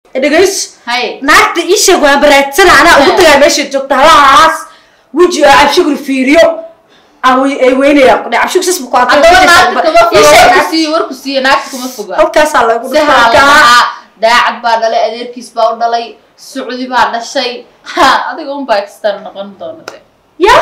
dhegays hay naagta ii sheeg waan baraadsana anaa ugu tagaa meesha joogta halahaas weji oo cabshiguri fiiriyo aan wey- ay weynaya cabshig sas buu ku haddaba naagta kama Ii foga sheeg warku naagta- siiye warku siiye naagta kama foga halkaasaa lagu si dhuftaa halahaa daacad baa dhalay adeerkiis baa u dhalay sucdi baa dhashay ha adiga un baa extar noqon doona de yah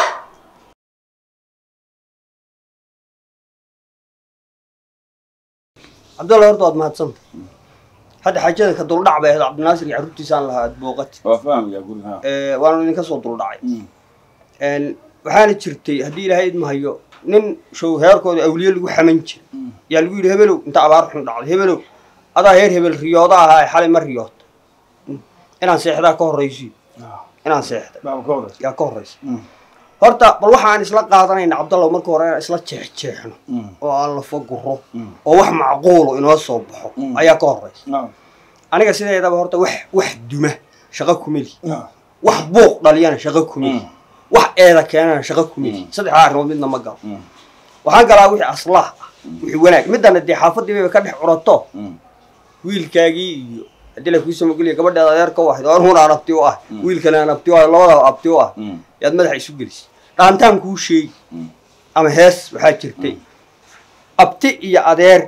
cabdalla horta waad mahadsanta hadda xajada ka duldhac bay ahayd cabdinaasir iyo carruurtiisaan lahaa aad booqati waa fahmaya guriga waanu idinka soo duldhacay waxaana jirtay haddii ilaahay idmahayo nin show heerkooda awliye lagu xaman jira yaa lagu yidhi hebelow inta abaar xun dhacday hebelow adaa heer hebel riyooda ahaa ee xalay ma riyoota inaan seexdaa ka horraysiyo inaan seexda baaba ka horeysa yaa ka horraysa horta bal waxaan isla qaadanayna cabdallah marka hore inaan isla jeexjeexno oo aan la foguro oo wax macquulo inoo soo baxo ayaa ka horraysa aniga sideedaba horta wax wax duma shaqo kumeli wax buuq dhaliyana shaqo kumeli wax eeda keenana shaqo kumeli saddexdaa arrimood midna ma galo waxaan galaa wixii aslaah ah wixii wanaag middana dee xaafadii bayba ka dhex curato wiilkaagii iyo haddii la kuusoo mogeliya gabadheeda adeerka u ahayd oo anhuna aan abti u ah wiilkana aan abti u ah labadaba abti u ah yaad madaxa isu gelisay dhaantaan kuu sheegi ama hees waxaa jirtay abti iyo adeer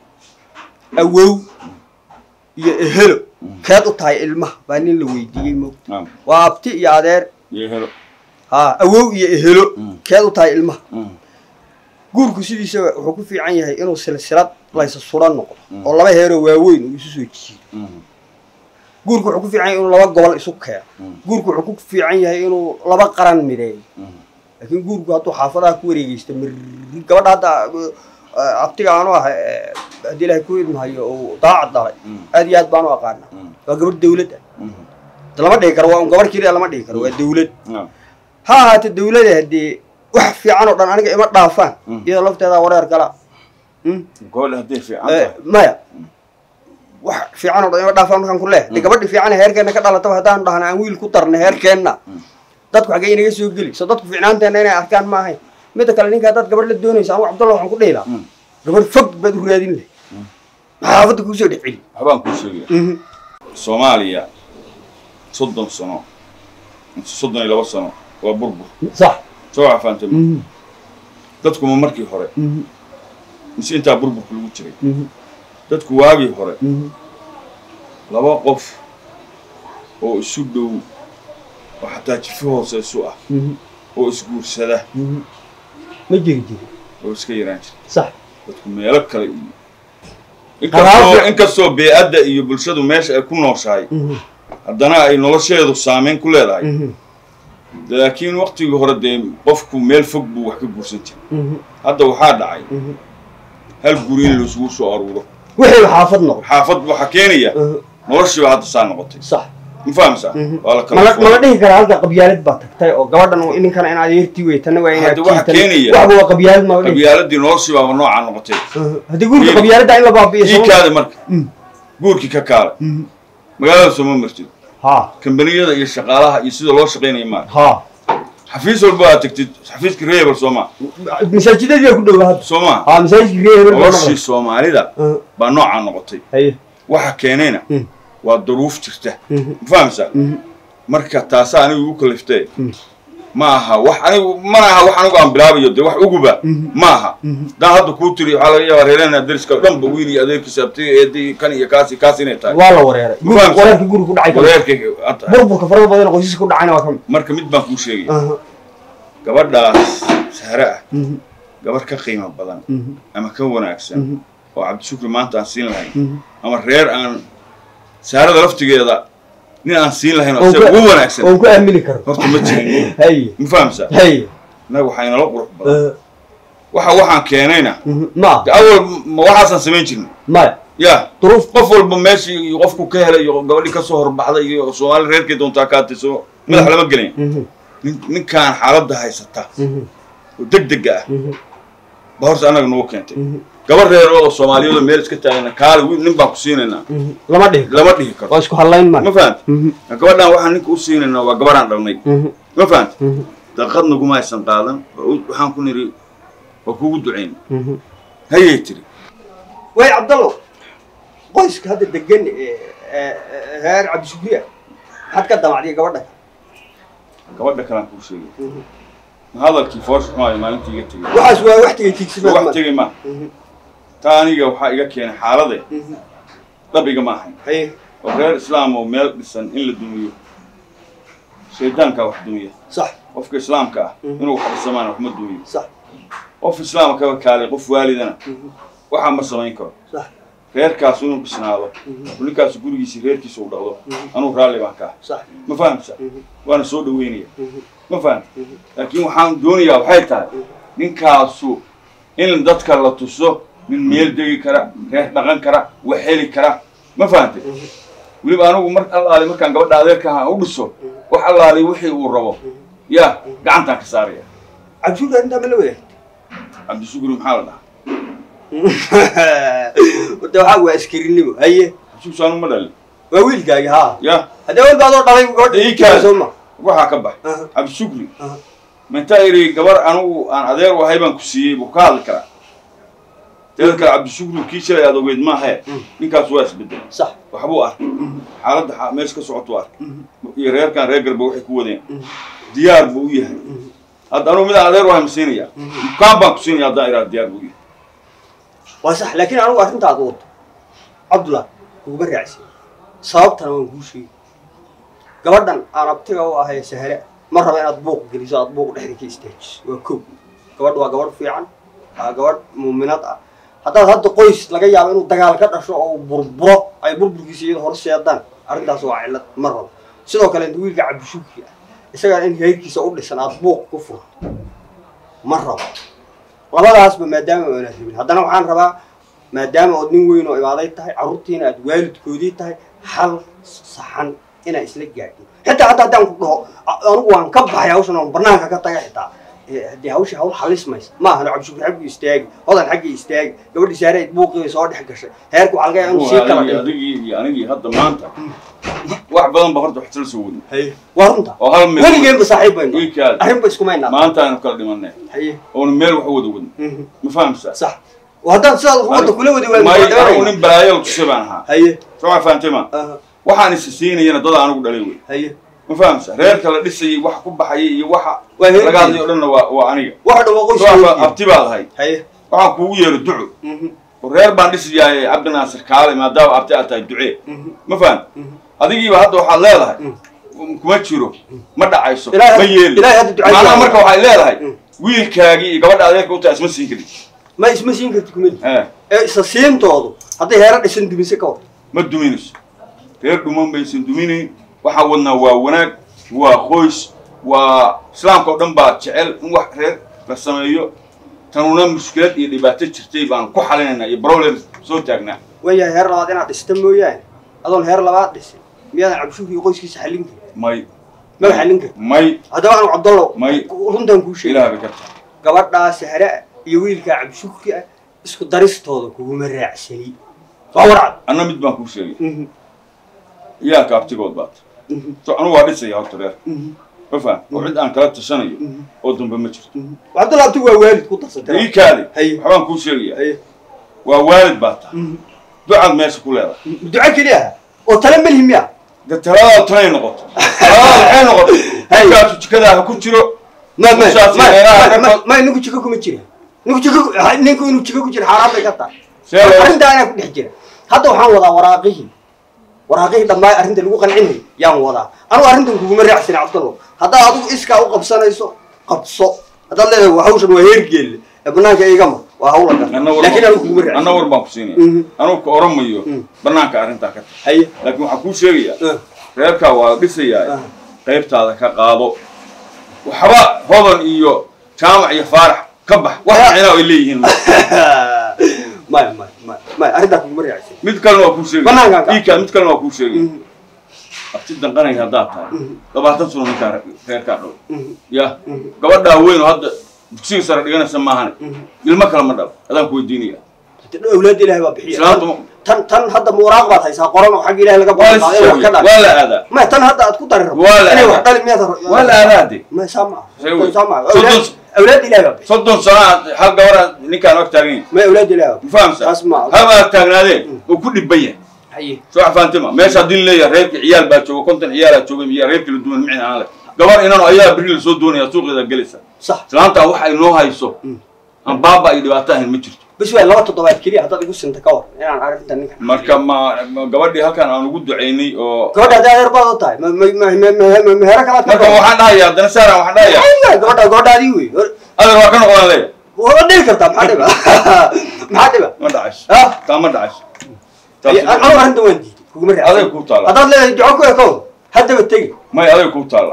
awow iyo ehelo keed u tahay ilmaha baa nin la weydiiyey mo waa abti iyo adeer iyo helo ha awow iyo ehelo Mm. keed u tahay ilmaha guurku sidiisaba wuxuu ku fiican yahay inuu silsilad laysa suran noqdo oo laba heeroo waaweyn uu isu soo jiido guurku wuxuu ku fiican yahay inuu laba gobol isu keeno guurku wuxuu ku fiican yahay inuu laba qaran mideeyo laakiin guurku hadduu xaafadaha ku wareegeysta mirri gabadha hadda eh, abtiga aanu ah eh, haddii ilaahay ku idmahayo uu daacad dhalay aad iyo aad baanu aqaana waa gabadh dawlad ah De lama dhigi karo waa un gabarh keliya lama dhigi karo waa dawlad ha ahaatee dawlada haddii wax fiican oo dhan aniga ima dhaafaan Mm. iyadoo lafteedaa wareer gala Mm. gobol hadday fiican Eh, tahay maya wax fiican oo dhan ima dhaafaan markaan ku leehay de gabadhi fiican ee heerkeenna ka dhalataba haddaan dhahna aan wiil ku darna heerkeenna dadku xaggee inaga soo geli so dadku fiicnaanteena inay arkaan ma ahayn midda kale ninka haddaad gabadh la doonaysa anigu cabdalla waxaan ku dhihi lahaa Mm. gabadh fog baad u raadin lahay maxaafadda kuusoo dhex celi waxbaan kuu sheegaya soomaaliya soddon sano mise soddon iyo laba sano waa burbur sax soo waxafaantay dadkuma markii hore mise intaa burburka lagu jiray dadku waagii hore laba qof oo isu dhow oo xataa jifo hoose isu ah oo isguursada ma jiri jiri oo iska yaraan jira sax dadku meelo kale iyo Qaraabo. inkastoo inkastoo bee-adda iyo bulshadu meesha ay ku nooshahay haddana ay nolosheedu saameyn ku leedahay laakiin waktigii hore dee qofku meel fog buu wax ka guursan jiray hadda waxaa dhacay hal guri in laisugu soo aruuro wixii xaafad noqon xaafad waxaa keenaya noloshiiba hadda saa noqotay sax ma fahamsaa waa la kala mala fooday. mala dhihi karaa halka qabyaalad baa tagtay oo gabadhan uu ninkana in adeertii wey tana waa inaad Hadda waxa tiitan- keenaya- waxba waa qabyaalad ma dhihi qabyaaladii noloshiibaaba noocaa noqotay haddii guurka Wiil- qabyaaladda in la baabi'iyo ii sama- kaada marka Mm. guurkii ka kaala magaalada sooma martid ha kambaniyada iyo shaqaalaha iyo sida loo shaqaynaya maa ha xafiis walba aad tagtid xafiiska reebel sooma masaajidadii ku dhow hadda sooma ha masaajidkii reer hebel baa noloshii noqday soomaalida Uh, baa noocaa noqotay haye waxa keenayna Mm. waa duruuf jirta Mhm. ma fahamsaa marka taasaa anigu igu kaliftee ma aha wax anigu mana aha wax anigu aan bilaabayo dee wax uguba ma aha daan hadda kuu tiri waxaa laga yaabaa reerena deriska dhanba wiil iyo adeerkiisa abtiga eedii kan iyo kaasi kaas inay tahay waa la wareeray Ma fahamsan? wareerka guriga ku dhacay ka mid. wareerka hadda burburka farada badan oo qoysaska ku dhacayna waa ka mid marka mid baan kuu sheegaya Aha. gabadhaas sahre ah Mhm. gabarh ka qiimo badan Mhm. ama ka wanaagsan Mhm. oo cabdishukri maanta aan siin lahayn Mhm. ama reer aan saarada laftigeeda nin aan siin lahayn oo Oo isaga ku- ugu wanaagsan oo ku aamini karo horta ma jirin haye ma fahamsaa haye innaga waxaa inala qurux badan Uh, waxa waxaan keenayna mhm. ma de awal ma waxaasaan samayn jirnay maya ya duruuf qof walba meeshii iyo qofku ka helay iyo gabadhii kasoo horbaxday iyo soomaali reerkay doontaa kaatay soo madax lama gelin Mhm. nin- ninkaan xaaladda haysata Mhm. oo deg dega ah Mhm. ba horta annaga nagu keentay Mhm. gabar reeroo oo soomaaliyadoo meel iska taagana kaale wiil nin baan ku siinaynaa Mhm. lama dhihi karo lama dhihi karo waa isku hadlayn ma ma fahamta Mhm. gabadhaan waxaan ninka u siinaynaa waa gabarhaan dhalnay Mhm. ma fahamta Mhm. daqad naguma aysan qaadan oo u- waxaan ku niri waa kugu ducayn Mhm. hayay tiri way cabdallow qoyska hadda degan ee reer cabdishukriya maxaad ka damacdiya gabadha gabadha kalaan kuu sheegay ma hadalkii foosh xumaayo maalintii iga tegey waxaas waa wax tegay tiigsimaad wax tegey ma taa aniga waxaa iga keenay xaalade dhab igama ahayn haye oo reer islaam oo meel dhisan in la dumiyo shaydaankaa wax dumiya sax qofka islaamka ah inuu wax dhisamaana wax ma dumiyo sax qof islaama kaba kaalay qof waalidana waxaa ma samayn karo sax reerkaasu inuu bisnaado ninkaasu gurigiisi reerkiisa u dhaqdo anuu raalli baan ka ah sax ma fahamsa waana soo dhaweynaya ma fahamta laakiin waxaan doonayaa waxay tahay ninkaasu in dadka la tuso nin meel degi kara reer dhaqan kara wax heli kara ma fahamtay weliba anigu mar allaali markaan gabadha adeerka ahaa u dhiso wax allaali wixii uu rabo yaa gacantaan ka saaraya cabdishukri arrintaa ma la wadaagtay cabdishukri maxaa la dhahaa horta waxaa waa askarinimo haye cabdishukri anu ma dhalin waa wiilkaagi haa ya haddee wal baadoo dhalay gabadha Ii kaadi. soo ma waxaa ka bax Aha. cabdishukri Aha. mintaa iri gabar anigu aan adeer u ahay baan ku siiyey buu ka hadli karaa teeda kale cabdishukri kii shalay aad ogeyd maahe ninkaas waa isbedel sax waxbuu arkay xaaladda xa- meesha ka socotuu arkay iyo reerkan reer galba waxay ku wadeen diyaar buu u yahay hadda anugu midaan adeer u ahay ma siinaya dukaan baan ku siinaya haddaan iraa diyaar buu u yahay waa sax laakiin anigu arrintaad wato cabdullah kuguma raacsin sababtana waan kuu sheegi gabadhan aan abtiga u ahay sahre ma raba inaad buuq geliso aad buuq dhexda ka istaajiso waa kow gabadh waa gabadh fiican waa gabadh muuminad ah haddaad hadda qoys laga yaabo inuu dagaal ka dhasho oo uu burburo ay burburkiisa iyada hor seedaan arrintaas waa cillad ma rabo sidoo kale inta wiilka cabdishukri ah isagaa in heerkiisa u dhisan aad buuq ku furto ma rabo labadaasba maadaama aana rabin haddana waxaan rabaa maadaama ood nin weyn oo imaaday tahay carruurtiina aad waalidkoodii tahay hal saxan inaa isla gaadhin xitaa hadda haddaan ku dhaho a- anigu waan ka baxay hawshan oon banaanka ka taga xitaa Eh, haddii hawsha hawl xalismaysa ma ahano cabdishukri xaggii istaagi hodan xaggii istaagi gabadhii saareed buuqii bay soo dhex gashay heerku waxaa laga yaaba inuu sii kala adigii dhinto adigii iyo anigii hadda maanta wax badan ba horta wax isla soo wadin haye waa runta oo hal meel weligeenba saaxiib baynu wiilkaada arrinba iskumaynaa maanta aynu kala dhimanay haye oonu meel wax u wada wadin mhm, ma fahamsaa sax oo haddaan sidaad wadda kula wadi may anigu waa nin balaayo tusay baan ahaa haye soo ma fahamtay ma aha, waxaan isa siinayana dad anigu dhalay wey haye ma fahamsa reerka la dhisayay wax ku baxayay iyo waxa Waa heerkii. laga hadlay o dhanna waa waa aniga waxa dhan waa qoys soo weyn. abti baad ahay haye waxaan kuugu yeero duco mhm, oo reer baan dhisayaay cabdi naasir kaale maadaama abti aad tahay ducee mhm. ma faham adigiiba hadda waxaad leedahay kuma jiro ma dhacayso Ilaahay- ma yeeli Ilaahay hadda ducada macnaha waa- marka waxay leedahay Mm. wiilkaagii iyo gabadha adeerka u tahay isma siin karin ma isma siin karti kumeli Eh, ee isa siintoodu hadday heera dhisan dumise ka war ma duminayso reer dhuman baysan duminayn waxaa wadnaa waa wanaag waa qoys waa islaamka oo dhan baa jecel in wax reer la sameeyo tanuna mushkilad iyo dhibaato jirtay baan ku xalinaynaa iyo problem soo taagnaa waayahay heer labaad inaad dhista mooyaane adoon heer labaad dhisin miyaadan cabdishukri iyo qoyskiisa xallin karin may maba xallin karin may haddaba anu cabdallow May. runtaan kuu sheegay ilaah bay ka tahay gabadhaa sahre ah iyo wiilkaa cabdishukri ah isku daristooda kuguma raacsani waa warcad anna mid baan kuu sheegay Mhm, iyaalka abtigood baata mhm, so anugu waa dhisaya horta reer mhm, ma faham oo cid aan kala tashanayo mhm, oo dambe ma jirto mhm. cabdallah abti waa waalid ku darsatay ii kaadi Haye. waxbaan kuu sheegaya haye waa waalid baa tahay mhm. ducaad meesha ku leedahay duco keliya ah oo tale melihi miya de taladaadu tanay noqoto taladaadu waxay noqoto Haye. ninkaasu jikadaa ha ku jiro ma ma Musaas iyo meelaha ma- ma reerkood. ma ninku jiko kuma jira ninku jiko ku- ha- ninku inuu jiko ku jira xaaraan bay ka tahay See loo- arrintaa anaa ku dhex jira hadda waxaan wadaa waraaqihii waraaqihii dhammaa arrinta lagu qancinayay yaan wadaa anugu arrintan kuguma raacsana cabdallo haddaad adigu iskaa u qabsanayso qabso haddaad leedahay waa hawshan waa heergeelle ee banaanka igama waa hawla Anna gar war laakiin baan- anigu kuguma anna raacsan war baan ku siinaya Mhm. anugu ka oran mayo Mhm. banaanka arrintaa ka tahay haye laakiin waxaan kuu sheegayaa eh, reerkaa waa dhisayaa Ah. qaybtaada ka qaado waxba hodan iyo jaamac iyo faarax ka bax wax micnaa ay leeyihiin maya maya maya maya arrintaa kuguma raacsan mid kalena waa kuu sheegaya Banaanka ka- iika mid kalena waa kuu sheegaya Mhm, abti danqanaya haddaad tahay Mhm. labaatan sano ninkaa reerkaa dhow mhm, ya mhm, gabadhaa weyn oo hadda dugsiga sare dhiganaysa maahane mhm. ilmo kale ma dhalo adaan ku weydiinaya awlaad ilaahay baa bixiya islaantu tan tan hadda muuraaq baad haysaa qoran oo xagga ilaahay laga waa la ballanqaaday wax ka sheegay, dhal waa la aadaa ma tan hadda aad ku dari rabto Waa la inay aadaa. wax dhali miyaad waa la aadaa de ma saa ma Shay wey. saa ma Soddon- awlaad awlaad ilaahay baa bixiya soddon sano aad hal gabar aad ninkaan ag taagan yahay ma awlaad ilaahay baa ma fahamsa Taas ma- haba aad taagnaadeen oo ku dhibban yahay haye soo xafaantima meesha haddii leeyahay reerkii ciyaal baa jooga konton ciyaalaa jooga iyo reer kala duwan micin aan leh gabar inano ayaa beri lasoo doonaya suuqeeda gelaysa sax islaanta wax ay noo hayso aan baaba iyo dhibaato ahayn ma jirto bas waa laba toddobaad keliya haddaad igu sinta ka war inaan arrinta ninka marka ma ma gabadhii halkan aan ugu ducaynay oo gabadha hadday adeer baad u tahay ma ma ma ma ma ma meher kalaad ka marka qaban? waxaan dhahayaa haddana saaran waxaan dhahayaa Aywa, gabadha gabadhaadii wey adeer waa ka noqdaan leeya waa dhihi kartaa maxaa dhiba maxaa dhiba ma dhacayso ah taa ma dhacayso anu taas arrinta waan diiday kuguma adeeg raacsan kuu taala haddaad leedahay duco ku ekow haddaba tegi may adeeg kuu taala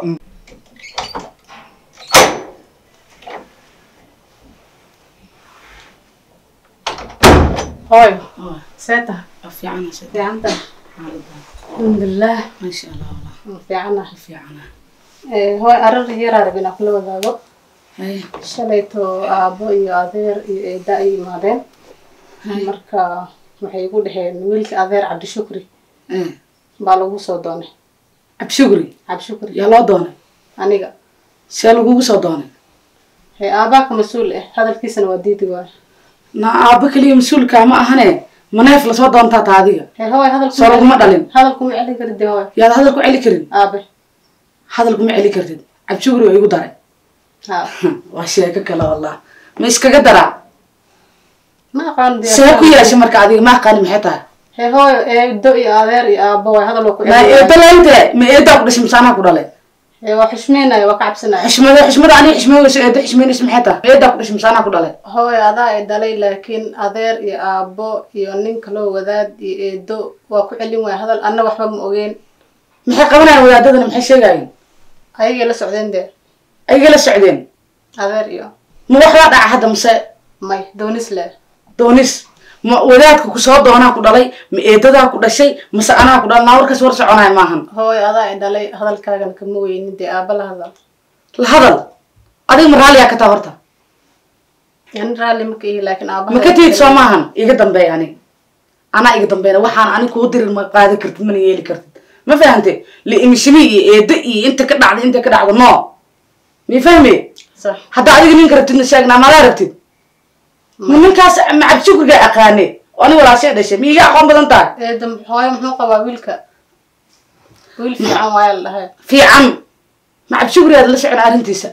hooyo seeta fiicana sida fiicanta alxamdulilah maasha allah wallah fiicana fiicana hooy arar yaraa rabin aan kula wadaago hay shalayto aabbo iyo adeer iyo eeda ay imaadeen marka waxay igu dhaheen wiilka adeer cabdishukri eh baa lagu soo doonay abshugri cabdishukri yaa loo doonay aniga see lagugu soo doonay hee aabaaka mas-uul ah hadalkiisana waa diidi waay na aabba keliya mas-uulkaa ma ahane maneef lasoo doontaa taa adiga hee hooy hadalku Soo laguma dhalin. hadalkuma celin karid dee hooy yaad hadal ku celi karin aabe hadal kuma celi kartid abshugri waa igu daray ha waa sheeko kale wallah ma iskaga daraa ma aqaan dee see ku yeeshay marka adiga ma aqaani maxay tahay hee hooy eedo iyo adeer iyo aabbo waay hadal waa ku ma celin eeda laynte ma eedaa ku dhashay masaanaa ku dhalay hee waa xushmeynaya waa ka cabsanaya xishmada xishmada aniga xishmeynayso eeda xishmeynayso maxay tahay ma eedaa ku dhashay masaanaa ku dhalay hooy adaa ay dhalay laakiin adeer iyo aabbo iyo nin kaloo wadaad iyo eedo waa ku celin waaya hadal anna waxba ma ogeen maxay qabanayaan wadaadadana maxay sheegayeen ayagay la socdeen dee ayaga la socdeen adeer iyo ma waxbaa dhaca hadda mase may doonis leh doonis ma wadaadka ku soo doonaa ku dhalay ma eedadaa ku dhashay mase anaa ku dhalay naa warkaas war soconaya maahan hooy adaa ay dhalay hadalkaagana kama weynin dee aabba la hadal la hadal adiga ma raalliyaa ka taa horta yani raalli maka ihi laakiin aabbaha ma ka tihid soo maahan iga dambeey ani anaa iga dambeeyna waxaan ani kuu dirin ma qaadi kartid mana yeeli kartid ma fahante liimishimi iyo eeda iyo inta ka dhacda inta ka dhacda no mi fahme sax hadda adiga ninka rabtidna sheegnaa madaa rabtid ma ninkaas ma cabshukrigaa aqaane oo ani walaashay dhashay ma iga aqoon badan tahay eeda hooyo muxuu qabaa wiilka wiil fiican waaya la dhahay fiican ma cabshukri aad la socon arrintiisa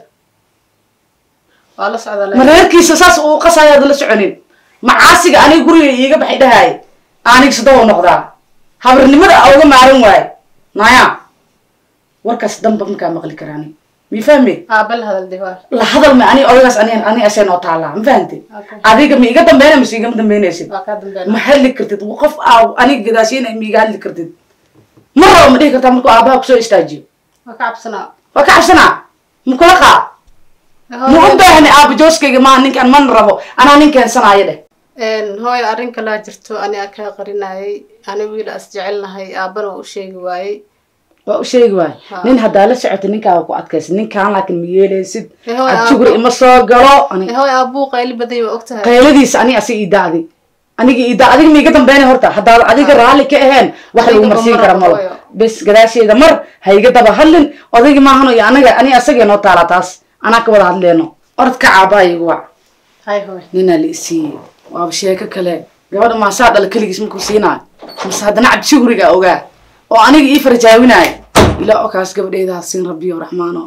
waa la socda ma laakiin reerkiisa saas uu qasayo aad la soconin macaasiga aniga guriga iiga baxay dhahaay aniga sidaw noqdaa habarnimada a uga maaran waaye naya warkaas damba markaa maqli karaani mi fahme aabba la hadal dee waa la hadal ma ani odagaas ani ani asee noo taallaa ma fahante Okay. adiga ma iga dambeynay mase igama dambeynaysid waa kaa dambeyn ma hadli kartid qof aa aniga gadaashiina ma iga hadli kartid ma rabo ma dhihi kartaa markuu aabaha kusoo istaajiyo waa ka cabsanaa waa ka cabsanaa ma kula qaa ma u baahni aaba jooskayga maaha ninkan mana rabo anaa nin keensanaayo dheh hooyo arrin kalaa jirto ani a kaa qarinayay ani wiil as jecelnahay aabbana waa u sheegi waayey waa u sheegi waay Ha. nin haddaa la socota ninkaaga ku adkaysa ninkaan laakiin ma yeelaysid Eh, hooy, adjugri aabbo. ima soo galo ani Eh, hooyo aabbuu qayli baday waa ogtahay qayladiisa ani asi idaadi aniga ida adiga ma iga dambeynay horta haddaad adiga raalli ka aheen wax lagu Adiga marsiin ma kara marabo, malo hooyo. bes gadaasheeda mar ha iga daba hadlin odaygi maahano iyo anaga ani asagee noo taala taas anaa ka wada hadleeno orod ka caabaa igu wac hay hooy ninaa la isiiyey waaba sheeko kale gabadha maasaa dhala keligiis markuu siinaayo mase haddana cabdishugriga ogaa oo aniga ii farjaawinaayo ilaa oo kaas gabadheeda ha siin rabbiyo raxmaano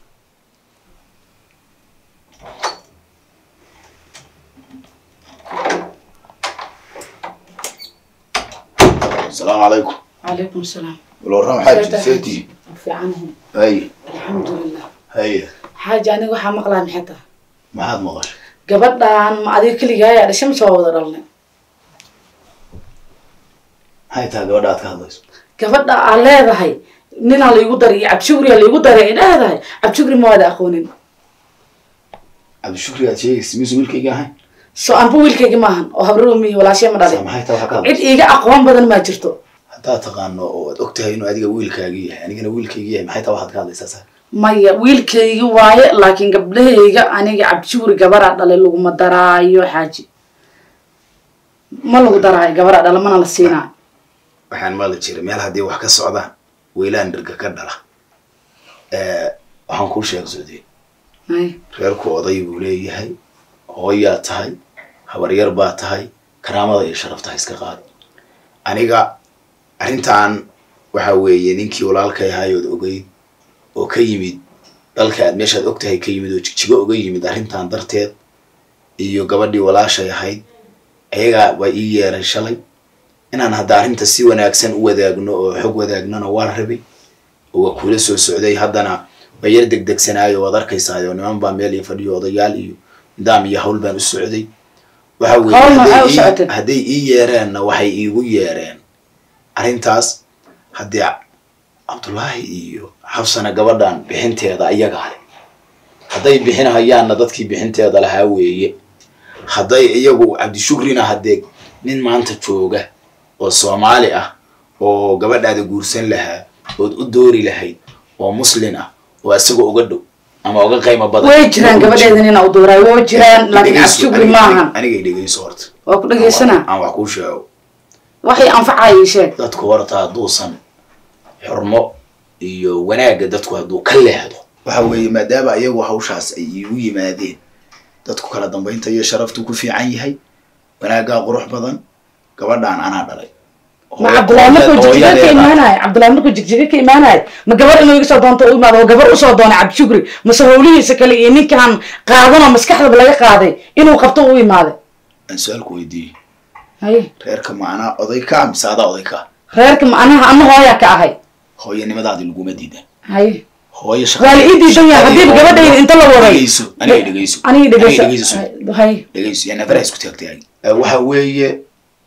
السلام عليكم calaykum salaam ولو رام حاج سيتي fiicanahay هاي alxamdulilah هاي xaaji aniga waxaa maqlaa maxay tahay ما حد مغش gabadhan ma adiga keligaaya dhashay mase waa wada dhalnay هاي تا gabadhaad ka hadlayso gabadha aa leedahay ninaa laigu daray iyo cabdishugriyaa laigu daray ay leedahay cabdishugri ma waada aqoonin cabdishukri aad sheegaysa miisu wiilkayga ahayn so anba wiilkayga maahan oo habroomihi walaashee ma Saa dhalin maxay taa waxa ka cid hadlayso iiga aqoon badan maa jirto haddaad taqaano oo aad ogtahay inuu adiga wiilkaaga yahay anigana wiilkayga yahay maxay taa waxaad ka hadlaysaa saa maya wiilkayga waaye laakiin gabdhahayga aniga cabdishugri gabaraa dhalay laguma daraayo xaaji ma lagu daraayo gabaraa dhala mana la siinaayo waxaan maali jiray meel haddii wax ka socdaan weylaan dhirga ka dhala Eh, waxaan kuu sheega sodee Ay, reerku oday buu leeyahay hooyaa tahay habaryar baa tahay karaamada iyo sharafta ha iska qaad aniga arrintan waxa weeye ninkii walaalkay ahaayood ogeyd oo ka yimid dalka aad meeshaad og tahay ka yimid oo jigjigo oga yimid arrintan darteed iyo gabadhii walaashay ahayd ayagaa waa ii yeeray shalay inaan hadda arrinta si wanaagsan u wadaagno oo xog wadaagnona waa rabay oo waa kuula soo socday haddana waa yar degdegsanaayo waad arkaysaa oo niman baa meel iyo fadhiyo odayaal iyo nidaam iyo hawl baan u socday waxa weeye Hawl maxaa hadday u ii- socotay? hadday ii yeereenna waxay iigu yeereen arrintaas haddii cabdullaahi iyo xabsana gabadhan bixinteeda ayagaa leh hadday bixinahayaanna dadkii bixinteeda lahaa weeye hadday iyagu cabdishukrina haddee nin maanta jooga oo soomaali ah oo gabadhaada guursan lahaa ood u doori lahayd oo muslin ah oo isagoo uga dhow ama uga qiimo badan way jiraan gabadheeda nina u dooraay way jiraan laakiin Dhegeyso, cabshugri aniga- maahan anigay dhegeyso horta waa ku dhegeysanaa aan wax kuu sheego waxay anfacaya sheeg dadku horta hadduusan xurmo iyo wanaagga dadku hadduu ka leexdo waxa weeye maadaama iyagu hawshaas ay iigu yimaadeen dadku kala dambaynta iyo sharaftu ku fiican yahay wanaaggaa qurux badan gabadhaan anaa dhalay ma cabdullaahi markuu jigjiga ka imaanayo cabdullaahi markuu jigjiga ka imaanayo ma gabar inuu iga soo doonto u imaado oo gabar usoo doonay cabdishugri mase howlihiisa kale iyo ninkan qaadanoo maskaxdaba laga qaaday inuu qabto u imaaday aan su-aalku weydiiyey haye reerka ma anaa oday ka mise adaa oday ka reerka ma anaha ana hooyaa ka ahay hooyanimadaadi laguma diidan haye hooyo waa la ii diidan yahay haddiiba gabadhayda inta la waday dhegeyso aniga dhegeyso aniga dhegeyso dhegeyso haye dhegeyso yaa nafara isku taagtay waxa weeye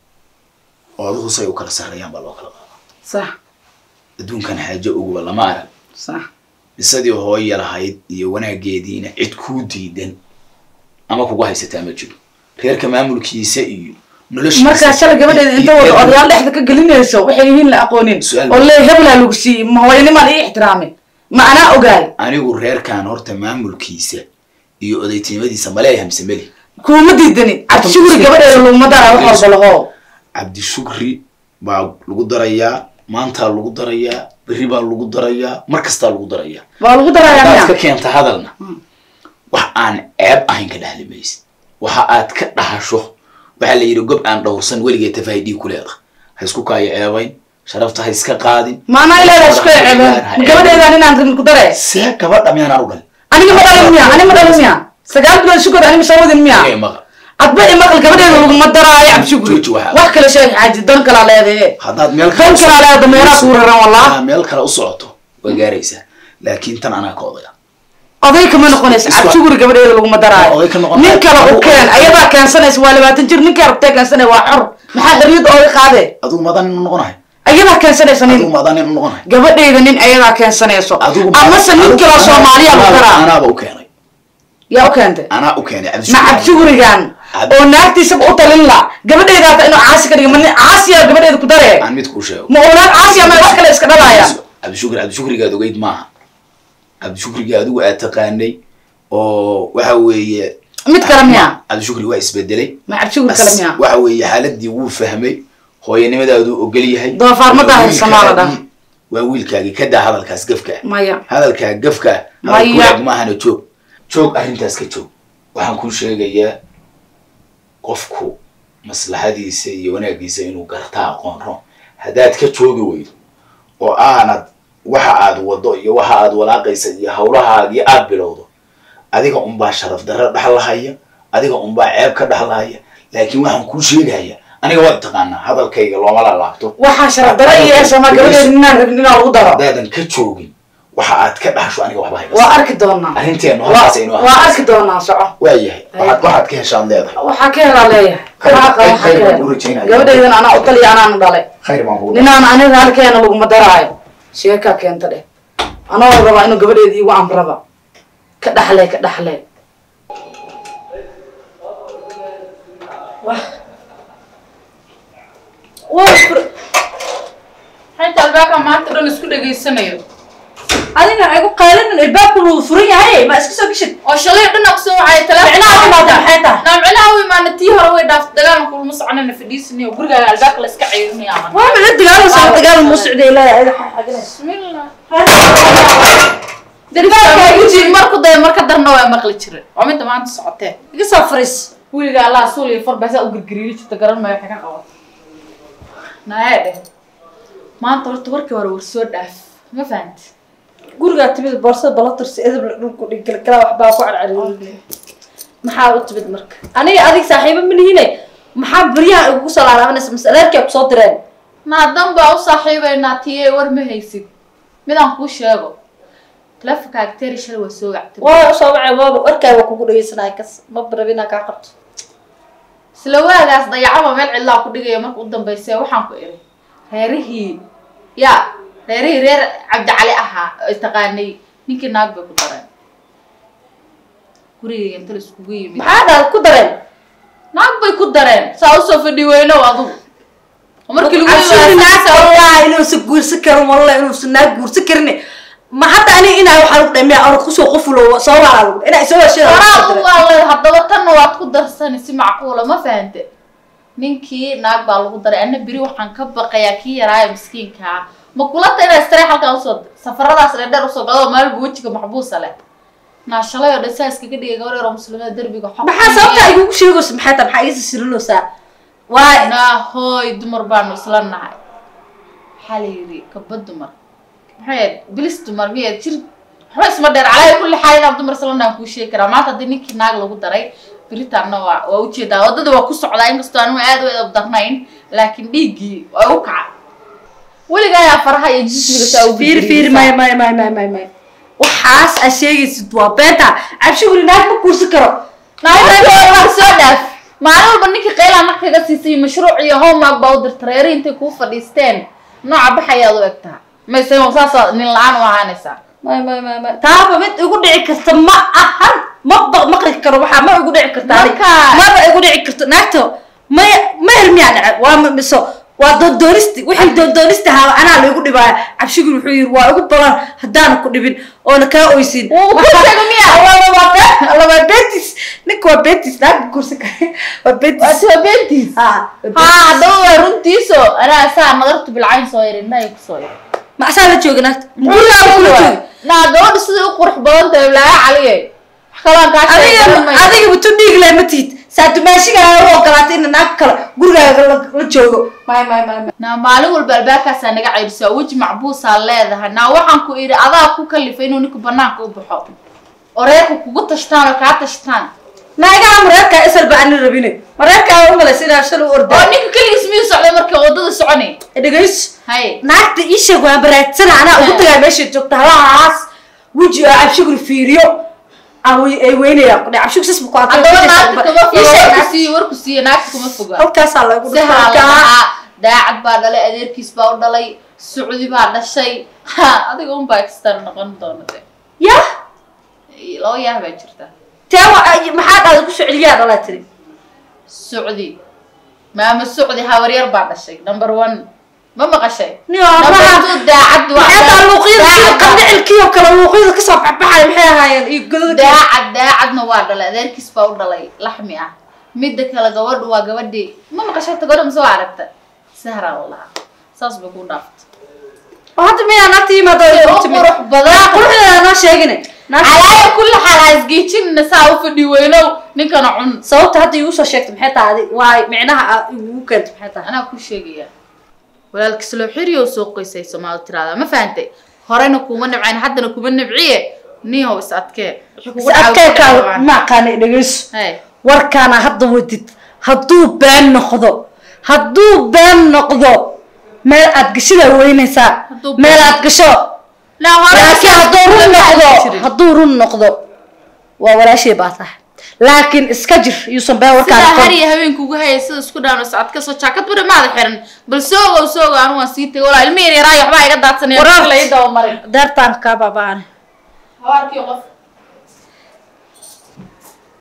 ooduhu say u kala sarreeyaan baa loo kala qaada sax adduunkan xaajo uguba lama arag sax bisadii hooya lahayd iyo wanaageediina cid kuu diidan ama kugu haysataa ma jiro reerka maamulkiisa iyo noloshiisa markaa shalay gabadheeda inta wada odayaal dhexda ka gelinayso waxay yihiin la aqoonin Su'aal. oo lee hebelaa lagu siiyey ma hooyanimaan ii ixtiraamin ma anaa ogaay anigu reerkan horta maamulkiisa iyo odaytinimadiisa maleeyahay mise meli kuuma diidanin cabdishugri gabadheeda laguma dara wax walba lahoo cabdishukri baa lagu darayaa maantaa lagu darayaa berri baa lagu darayaa mar kastaa lagu darayaa waa lagu darayaa haddaad ka miya keenta hadalna wax aan ceeb ahayn ka dhahli maysid waxa aad ka dhahasho waxaa la yidhi gob aan dhowrsan weligeed tafaahidii ku leeda ha isku kaayo ceebayn sharafta ha iska qaadin ma anaa ilaadaa isku ceebeen ma gabadheedaan inaan rabin ku daree see gabadha miyaan u dhalin aniga ma dhalin miya ani ma dhalin miya sagaal bilood sugod ani ma soo wadin miya Ee, maqa adba i maqal gabadheeda laguma daraayo cabdishugri Jooji waxa. wax kale sheeg xaaji dan kalaa leedaye haddaad meel dan u kalaa leeda meeraa kuu raran wallah Haddaad meel kale u socoto waa gaaraysaa laakiin tan anaa ka odaya oday kama noqonaysa Iswa- cabdishugri gabadheeda laguma daraayo Oday ka noqon- nin kale u keen ayadaa keensanaysa waa labaatan jir ninkaa rabtee keensanaya waa xor maxaa xorriyadda ooga qaadee adigu madan nin u noqonahay ayadaa keensanaysa adigu nin madan nin u noqonahay gabadheyda nin ayadaa keensanayso adigu ma- amase nin adigu- kaloo anaa- soomaaliya lagu anaaba- daraa anaaba u keenay yaa u keentay anaa u keenay ma cabdishukri cabdishugrigan Cab- oo naagtiisaba u talin la gabadheyda hata inuu caasi ka dhiga ma nin caasiya gabadheeda ku daree aan mid kuu sheego ma oolaad caasiya ma wax kale iska dhalaya cabdishukri cabdishukrigaad ogeyd maaha cabdishukrigii adigu aad taqaanay oo waxa weeye mid kale miya cabdishukri waa isbedelay ma cabdishugri kale miya waxa weeye xaaladii wuu fahmay hooyanimadaaduu ogol yahay Doofaarmada Waa haysa maa la dhaha. wiilkaagii- waa wiilkaagii ka daa hadalkaas gafka maya hadalkaa gafka Maya. hadalkuwaag maahana joog joog arrintaas ka joog waxaan kuu sheegayaa qofku maslaxadiisa iyo wanaagiisa inuu gartaa aqoon ro haddaad ka joogi weydo oo aanad waxa aad wado iyo waxa aad walaaqaysa iyo hawlahaagii aad bilowdo adiga unbaa sharaf darro dhaxlahaya adiga unbaa ceeb ka dhaxlahaya laakiin waxaan kuu sheegaya aniga waad taqaanaa hadalkayga looma laalaabto waxaa sharaf dara iyo eesama gabadheeda ninaan rabin inaa lagu daro haddaadan ka joogin waxa aad ka dhaxsho aniga waxba hayga waa arki doonaa arrinteenu Waa- halkaas aynu waa arki doonaa soco waayahay waxaad waxaad ka heshaad leedahay waxaa ka helaa leeyahay Khayr- Waxaa qaba, waxaa khayr ka baan helaa. kuu rajaynaya. gabadheydan anaa u taliya anaana dhalay khayr baan kugu ninaan aniga halkeena laguma daraayo sheekaa keenta dheh anoo rabaa inuu gabadheeda iigu amraba ka dhaxlee ka dhaxlee xayta albaabka maanta dhan isku dhegaysanayo adiga igu qaylinin ilbaabku wuu furan yahay ma iska soo geshid oo shalay dhan aqsoo waxay Micnaha u imaada maxay tahay? naa micnaha u imaana tii hore way dhaaftay dagaalanka ulama soconayna fadhiisanayo gurigaaga albaabka la iska ceyrinayo aman waa maxay dagaalaysaa dagaal muu socday ilaahay adiga xaginaysa bismillah Darbaalka igu Darbaalka jiri. marku daya marka darna waa maqli jiray waa midda maanta socotee iga soo fariis weliga allah suul iyo farbaasaa u girgiriiri jirta garan maayo waxay ka qabato naaya dheh maanta horta warkii hore war soo dhaaf ma fahanti gurigaa timid boorsada balatursi edabla dhulku dhiggalgala waxbaa ku carcariy maxaa u timid marka aniga adig saaxiibo ma lihine maxaa beryaha igugu soo laalaabanaysa masaleerkia kusoo direen naadan baa u saaxiibaynaa tiye war ma haysid midaan kuu sheego telefonka agteeri shalay waa soo wactay waa usoo wacay waaba warkaa waa kugu dhegeysanaya kas ma barab inaa kaa qabto isla waagaas dayacaba meel cidlaa ku dhigaya marka u dambaysa waxaan ku iri reerihii ya reerihii reer cabdicali ahaa oo taqaanay ninkii naag bay ku dareen gurigayga inta la iskugu yimid maxaa dhaad ku dareen naag bay ku dareen saa usoo fadhi weynow adugu oo markii lagu cabshiri naag yimaado wallahi inuusan guursan karin wallahi inuusan naag guursan karin ma hadda ani inaa waxaa lagu dhameya or kusoo qofulo soo waalaa lagu inaa isoo heshada waraadu waa le haddaba tanna waad ku darsani si macquula ma fahante ninkii naag baa lagu daray anna beri waxaan ka baqayaa kii yaraayo miskiinkaa ma kulata inaa istare halkaan usoo safaradaas dheerdheer usoo gado maalba wejiga maxbuusa leh naa shalay oo dhan saa iskaga dhigay gabar yaroo muslimada derbiga xog maxaa sababta igugu sheegaysa maxay tahay maxaa iisa sirinaysaa waa naa hooy dumar baanu isla nahay waxaa la yidhi kaba dumar maxay ahayd bilis dumar miyaed jir waxba isma dheer calaa kulli xaal inaan dumar isla nahan kuu sheegi karaa maanta haddii ninkii naag lagu daray beritanna waa waa ujeedaa waddada waa ku socdaa inkastoo anigu aad u edab darnayn laakiin dhiiggii waa u kaca weligaa ayaa faraha iyo jismiga saa u fiir fiir may may may may may may waxaas aa sheegaysid waa beenta cabshiguri naag ma guursan karo naag soo dhaaf maalin walba ninkii qaylaa marka kaga siisay mashruuc iyo homework baa u dirta reeri intay kuu fadhiisteen nooca baxayaad u egtaa mayse saasa nin la-aan u ahaanaysaa may may may may taaba mid igu dhici karta ma ahan ma ba maqli karo waxaa ma igu dhici karta ani. Marka- maba igu dhici karto naagta may meher miyaa dhaca waa ma- miso waa doondoonisti wixii doondoonisti ahaa anaa laigu dhibaaya cabshiguri wuxuu yiri waa igu badan haddaana ku dhibin oona kaa oysin Wuu ku sheegay miya? waa betis ninka waa betis naagka kursi kare waa betis waa beentiis ha haa haddaba waa runtiiso anaa saa nadartu bilcayn soo yiri indhahay kusoo yiri macsaa la jooga naagta gurigaa kula jooga naa gabadha siday u qurux badan tahay laaga caliye wax kaloon kaa adiga sheegay adiga butu dhiig leh ma tiid saatumaashigaa u ogolaatay in naag kale gurigaaga la la joogo may may may may naa maalin walba albaabkaasaa naga ceyrisaa weji macbuusaa leedahay naa waxaan ku idhi adaa ku kalifay inuu ninku banaanka u baxo oo reerka kugu tashtaan oo kaa tashtaan naagaha mareerkaa isalba ani rabine mareerkaa u malaysa inaa shal u oo ordaa ninka keligiis miyuu socday markii waddada soconay dhegayso hay naagta ii sheeg waa baraadsana anaa ugu tagaa meesha joogta halahaas weji aa cabshiguri fiiriyo aan wey- ay weynayaan kudhe cabshig sas bu ku haddaba naagta kama ii fogo sheeg warku naagta. siiye warku siiye naagta kama foga halkaasaa lagu sihaa la dhufaa dhahaa daacad baa dhalay adeerkiis baa u dhalay sucdi baa dhashay ha adiga un bakistan noqon doona de yah laba yaah baa jirta tee wa- ay- maxaa dhaada ku soceliyaa dhalaa tiri sucdi maama sucdi habaryar baa dhashay number one ma maqashay Nin number waxaa- two daacad waa maxay luuqyada sida daacad baa- qandhicilkii oo kale luuqyada kasoo baxbaxay maxay ahaayeen iyo godada daacad daacadna waa dhalay adeerkiis baa u dhalay laxmi ah midda kale gabadhu waa gabadhii ma maqashay ta gabadha mise waa aragta sahraa la lahaa saas bay ku dhaaftay oo hadda miyaa naagta yimaado Say u qurux badan. quruxdeeda noo sheegine naagta calaaya kulli xaal ha isgeejinna saa u fadhi weynow ninkana cun sababta hadda igu soo sheegtay maxay tahay adi waay micnaha aa igu keentay maxay tahay anaa ku sheegaya walaalkiis loo xiriyo soo qoysay soomaali tiraada ma fahantay horena kuma nabcayn haddana kuma nabciye nihow is adkee Wixii kugu si dhacay ku adkeekaa dhacay. ma aqaanay dhegeyso Hey, warkaana hadda wadid hadduu been noqdo hadduu been noqdo meel aad gashidaa weynaysaa Hadduu been- meel aad gasho laa hore laakiin hadduu run noqdo jirin. hadduu run noqdo waa walaashay baa tahay laakiin iska jir yuusan been warkaan sidaa noqon har iyo habeenka ugu hayay sida isku dhaano socod ka soo jaakad bari maada xiran bal soogow soogo anu waan sii tegay walaa ilmi yar yaraayo waxbaa iga daadsanaya Waraab. la ii daba marin daartaan kaa baaba'an habaarkii qof